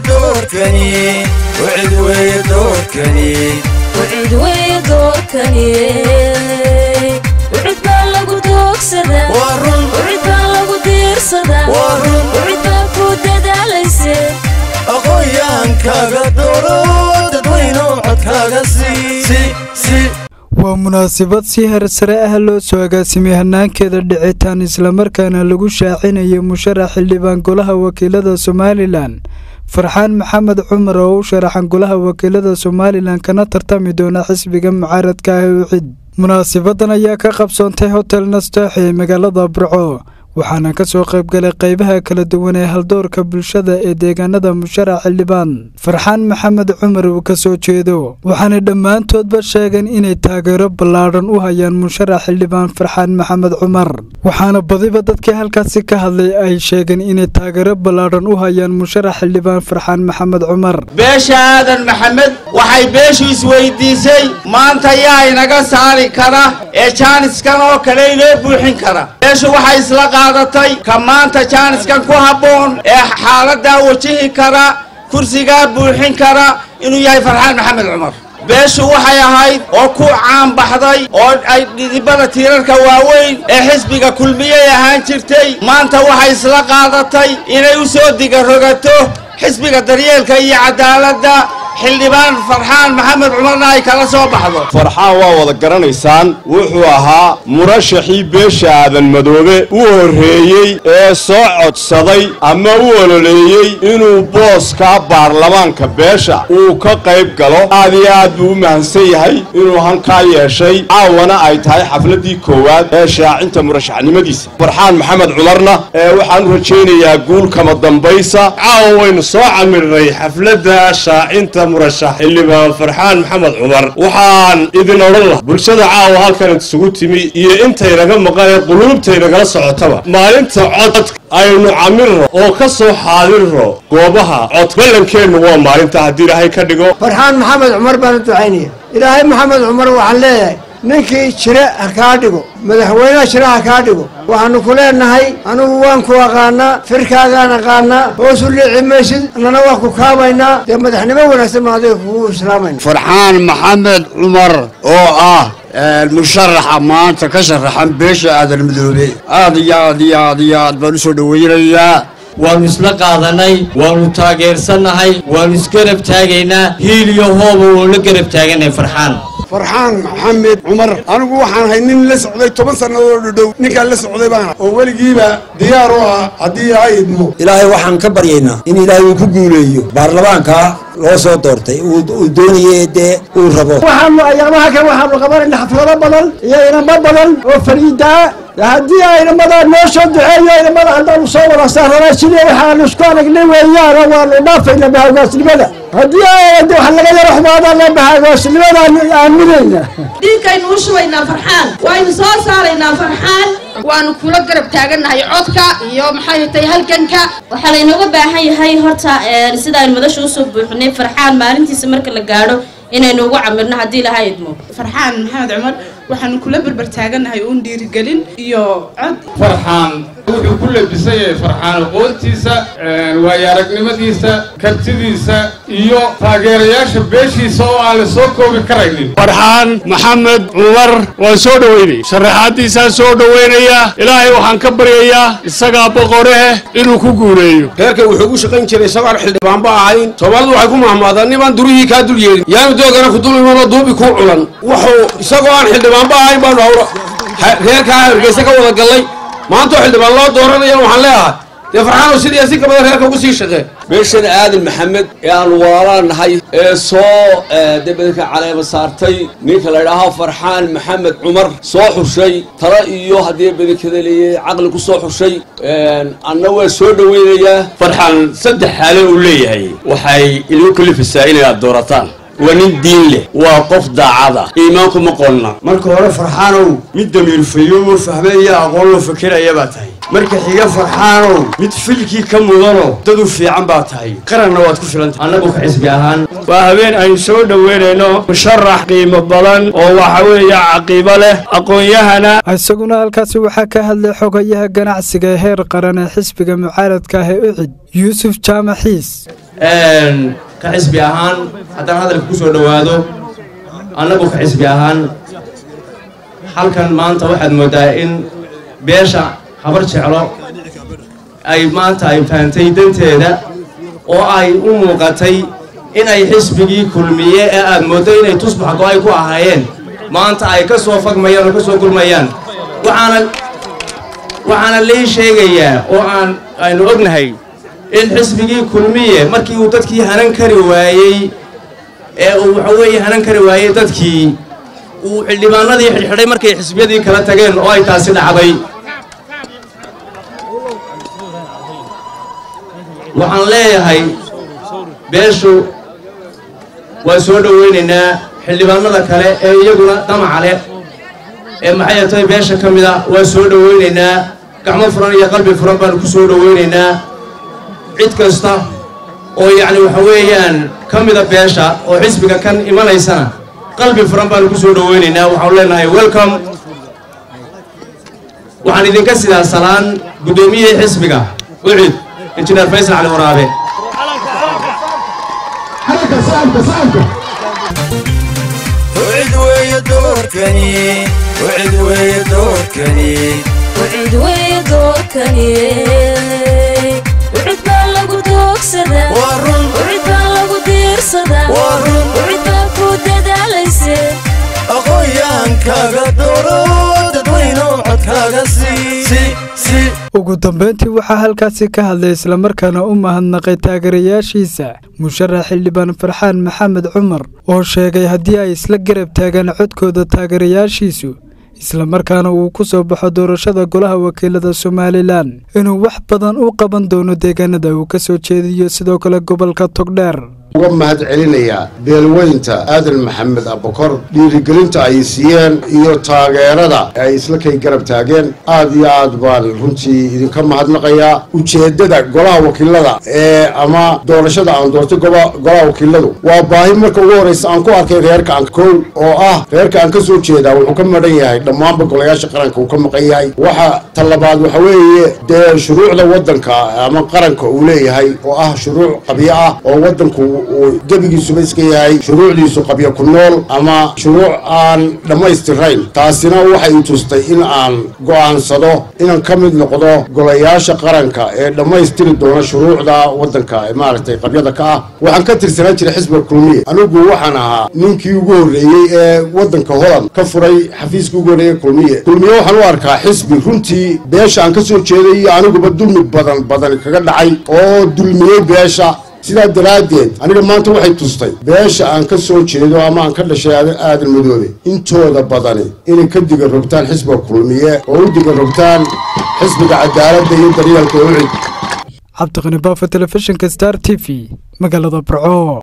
doorkani wcid weeye doorkani wcid weeye doorkani wcid baa lagu doogsadaa waa run wcid baa lagu diirsadaa Waa run. wcid baa ku dadaalayse aqoonyaankaaga dooro dadweynow codkaaga sii waa munaasabad si hersare ah loo soo agaasimay hanaankeeda dhicitaan islamarkaana lagu shaacinayo musharax xildhibaan golaha wakiilada somalilan farxaan maxamed cumar oo u sharaxan golaha wakiilada somalilan kana tartami doona xisbiga mucaaradka ah ee ucid munaasabadan ayaa ka qabsoontay hotel nastaax ee magaalada burco waxaana ka soo qaybgalay qaybaha kala duwan ee haldoorka bulshada ee deegaanada musharax xildhibaan farxaan maxamed cumar uu ka soo jeedo waxaana dhammaantoodba sheegeen inay taageero ballaadhan u hayaan musharax xildhibaan farxaan maxamed cumar waxaana badiba dadkii halkaasi ka hadlay ay sheegeen inay taageero ballaadhan u hayaan musharax xildhibaan farxaan maxamed cumar beesha aadan maxamed waxay beeshu isweydiisay maanta yaa inaga saari kara ee jaaniskan oo kale inoo buuxin kara beeshu waxay isla qaadatay ka maanta jaaniskan ku habboon ee xaaladdaa wajihi kara kursigaa buuxin kara inuu yahay farxaan maxamed cumar beeshu waxay ahayd oo ku caanbaxday oo ay dhidibada tiirarka waaweyn ee xisbiga kulmiyey ahaan jirtay maanta waxay isla qaadatay inay u soo digarogato xisbiga daryeelka iyo cadaaladda xildhibaan farxaan maxamed cumarna ay kala soo baxdo farxaan waa wada garanaysaan wuxuu ahaa murashaxii beesha aadan madoobe u horreeyey ee soo codsaday ama u ololeeyey inuu booska baarlamaanka beesha uu ka qayb galo aad iyo aad buu u mahadsan yahay inuu hankaa yeeshay caawana ay tahay xafladdii koowaad ee shaacinta murashaxnimadiisa farxaan maxamed cumarna ee waxaan u rajaynayaa guul kama dambaysa caawa waynu soo camirnay xafladda shaacinta murashax xildhibaan farxaan maxamed cumar waxaan idin odhan laha bulshada caawa halkan isugu timi iyo intaynaga maqan ee quluubtaynagala socotaba maalinta cod aynu camirno oo ka soo xaadirno goobaha cod ballankeennu waa maalinta haddii ilaahay ka dhigo farxaan maxamed cumar baan u ducaynaya ilaahay maxamed cumar waxaan leeyahay ninkii jire ha kaa dhigo madaxweynaha jire ha kaa dhigo waxaanu ku leenahay anugu waan ku aqaanaa firkaagaan aqaanaa hoosu liici maysid annana waa ku kaabaynaa dee madaxnimo wanaagsan baan adiga kugu islaamayna farxaan maxamed cumar oo ah musharaxa maanta ka sharaxan beesha aadan madoobe aad iyo aad iyo aad iyo aad baan usoo dhaweynayaa waannu isla qaadanay waannu taageersannahay waannu isgarab taagaynaa hiil iyo hooba waanu la garab taaganay farxaan farxaan maxamed cumar anigu waxaan ahay nin la socday toban sannadooo dhadhow ninkaan la socday baana oo weligiiba diyaar u ah haddii ilaahay idmo ilaahay waxaan ka baryaynaa in ilaahay uu ku guuleeyo baarlamaanka loo soo doortay uu doonayay dee uu rabo waxaanu ayaamaha kan waxaanu qabanayna xaflado badan iyo inamo badan oo fariidaa haddii aynamadaa noo soo duceeyo inamada haddaanu soo wada saarana sidii waxaanu isku aragnay weeyaana waanu dhaafayna bahagaasnimada haddii ayade wax laga yaro xumaadana bahagaasnimadaanu aaminayna dhiinkaynu u shubaynaa farxaan waynu soo saaraynaa farxaan waanu kula garab taagannahay codka iyo maxay tahay halganka waxaa laynooga baahan yahay horta sida aynu madasha usoo buuxinay farxaan maalintiisa marka la gaadho inaynu ugu camirno haddii ilaha idmo farxaan maxamed cumar waxaanu kula berber taagannahay uun dhiirigelin iyo cod farxaan wuxuu ku labisan yahay farxaan aqoontiisa waayo aragnimadiisa kartidiisa iyo taageerayaasha beeshiisa oo aan la soo koobi karaynin farxaan maxamed cumar waan soo dhoweynay sharaxaaddiisaan soo dhoweynaya ilaahay waxaan ka baryayaa isagaa boqoreh inuu ku guuleeyo reerka wuxuu ugu shaqayn jiray isagoon xildhibaanba ahayn soomaalidu waxay ku mahmaadaan nimaan durihii kaa dul yeelin yaanu doogana ku dul imanoo duubi kuu culan wuxuu isagoo aan xildhibaanba ahayn baanu hawra reerkaa hargeysa ka wada gallay maantoo xildhibaan loo dooranaya waxaan leeyahay dee farxaanoo sidii si ka badan reerka ugu sii shaqee beeshan aadan maxamed ee aanu walaalaan nahay ee soo debedelka caleema saartay ninka la idhaaho farxaan maxamed cumar soo xushay talo iyo haddii bedelkada leeyahay caqli ku soo xushay anna waa soo dhoweynayaa farxaan saddex xaale uu leeyahay waxay idinku kalifisaa inaad doorataan waa nin diin leh waa qof daacada iimaanku ma qolna marka hore farxaanow mid damiirfayo oo fahmaya aqoon loo fakeraya baa tahay marka xiga farxaanow mid filkii ka mudano dad u fiican baa tahay qaranna waad ku filantahay annagu ka xisbi ahaan waa habeen aynu soo dhoweynayno musharax qiimo badan oo waxa weeye caqiibo leh aqoon-yahana isaguna halkaasi waxaa ka hadlay xogayaha ganacsiga ee heer qaran ee xisbiga mucaaradka ah ee ucid yuusuf jaamac xiis ka xisbi ahaan haddaan hadalka ku soo dhowaado annagu ka xisbi ahaan halkan maanta waxaad mooddaa in beesha habar jeclo ay maanta ay fahantay danteeda oo ay u muuqatay in ay xisbigii kulmiye ee aad mooddo inay tusbax go-ay ku ahaayeen maanta ay ka soo fagmayaan oo ka soo kulmayaan waxaana waxaana lii sheegayaa oo aan aynu ognahay in xisbigii kulmiye markii uu dadkii hanan kari waayey ee uu waxa weeye hanan kari waayey dadkii uu xildhibaanadii xidhxidhay markay xisbiyadii kala tageen oo ay taasi dhacday waxaan leeyahay beeshu waa soo dhowaynaynaa xildhibaanada kale ee iyaguna damaca leh ee maxay tahay beesha ka mid a waa soo dhowaynaynaa gacmo furan iyo qalbi furan baanu ku soo dhowaynaynaa cid kasta oo yacni waxa weeyaan ka mida beesha oo xisbiga kan imanaysana qalbi furan baanu ku soo dhowaynaynaa waxaanu leenahay welcome waxaan idinka sidaa salaan guddoomiyihii xisbiga ucid injineer faysal cali waraabe وعد ويا دوركني وعد ويا دوركني وعد ويا دوركني وعد baa lagu doogsadaa wacid baa lagu diirsadaa wacid baa ku dadaalayse aqoonyahankaaga dooro dadweyno codkaaga sii ugu dambeyntii waxaa halkaasi ka hadlay islamarkaana u mahadnaqay taageerayaashiisa musharax xildhibaan farxaan maxamed cumar oo sheegay haddii ay isla garab taagaan codkooda taageerayaashiisu islamarkaana uu ku soo baxo doorashada golaha wakiilada somalilan inuu wax badan u qaban doono deegaanada uu ka soo jeediyo sidoo kale gobolka togdheer uga mahad celinayaa beelweynta aadan maxamed abukor dhiirigelinta ay siiyeen iyo taageerada ay isla kay garab taageen aad iyo aad baan runtii idinka mahadnaqayaa ujeeddada golaha wakiilada ee ama doorashada aan doortay golaha wakiiladu waa baahi marka ugu horraysa aan ku arkay reerka aan kow oo ah reerka aan ka soo jeedaa wuxuu ka madhan yahay dhammaanba golayaasha qaranka uu ka maqan yahay waxa talabaad waxa weeye dee shuruucda waddanka ama qaranka uu leeyahay oo ah shuruuc qabyo ah oo waddanku uu gebigiisuba iska yahay shuruucdiisu qabyo ku nool ama shuruuc aan dhammaystirayn taasina waxay tustay in aan go'aansado inaan ka mid noqdo golayaasha qaranka ee dhammaystiri doona shuruucda waddanka ee maaragtay qabyada ka ah waxaan ka tirsanaan jiray xisbiga kulmiye anigu waxaan ahaa ninkii ugu horreeyey ee waddanka holand ka furay xafiiskii ugu horreeyey kulmiye kulmiye waxaan u arkaa xisbi runtii beesha aan ka soo jeeday iyo aniguba dulmi badan badan kaga dhacay oo dulmiyey beesha sidaa daraaddeed aniga maanta waxay tustay beesha aan ka soo jeedo ama aan ka dhashay aadan madoobe intooda badani inay ka diga rogtaan xisbiga kulmiye oo u diga rogtaan xisbiga cadaaladda iyo daryeelka ucid cabdiqani baafa telefishinka star t v magaalada burco